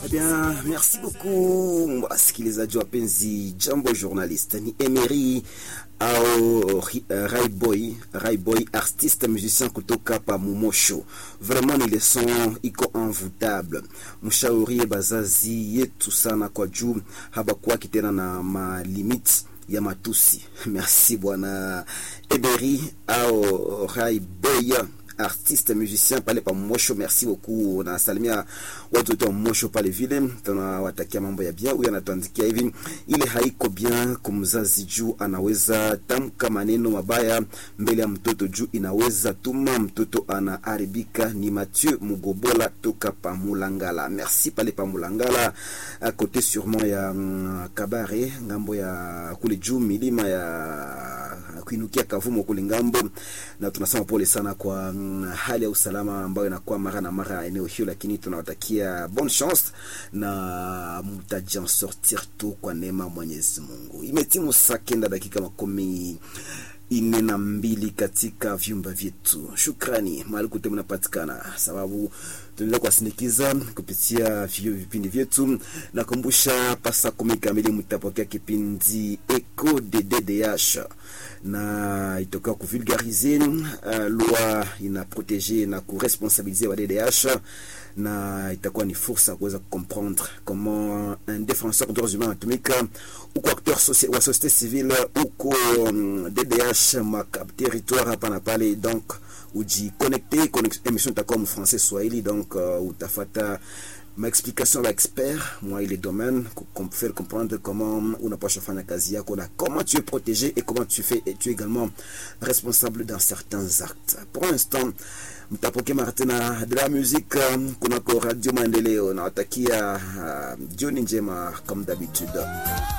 Bien, merci beaucoup wasikilizaji wapenzi, jambo journaliste, ni Emery au uh, Rayboy Rayboy, artiste musicien kutoka pa Mumosho. Vraiment ni leson iko envoutable, mshaurie bazazi yetu sana kwa juu habakuwaki tena na malimite ya matusi. Merci bwana Emery au Rayboy artiste musicien pale pa Mosho, merci beaucoup. Nasalimia watu wote wa Mosho pale vile, tunawatakia mambo ya bien. Huyu anatuandikia hivi, ile haiko bien kumzazi juu anaweza tamka maneno mabaya mbele ya mtoto juu inaweza tuma mtoto anaharibika. Ni Mathieu Mugobola toka pa Mulangala, merci pale pa Mulangala, a côté sûrement ya mm, Kabare ngambo ya kule juu milima ya kuinukia Kavumo kule ngambo, na tunasema pole sana kwa mm, hali ya usalama ambayo inakuwa mara na mara eneo hiyo, lakini tunawatakia bonne chance na mtajan sortir tu kwa neema Mwenyezi Mungu. Imetimu saa kenda dakika makumi ine na mbili katika vyumba vyetu. Shukrani mahali kote mnapatikana, sababu tunaendelea kuwasindikiza kupitia vio vipindi vyetu. Nakumbusha pasa kumi kamili mtapokea kipindi Eco de DDH na itoka kuvulgarize uh, loi ina protege na kuresponsabilize wa DDH na itakuwa ni fursa kuweza comprendre comment un défenseur des droits humains anatumika uko acteur soci wa société civile uko um, DDH ma territoire hapa na pale, donc ujiconnecte. Émission itakuwa mfrançais swahili, donc uh, utafata maexplication ya expert moi ile domaine faire comprendre comment unapasha fanya kazi yako na comment tu es protégé et comment tu fais et tu es également responsable dans certains actes. Pour l'instant mtapoke mara tena de la musique kunako Radio Maendeleo. Nawatakia uh, jioni njema comme d'habitude.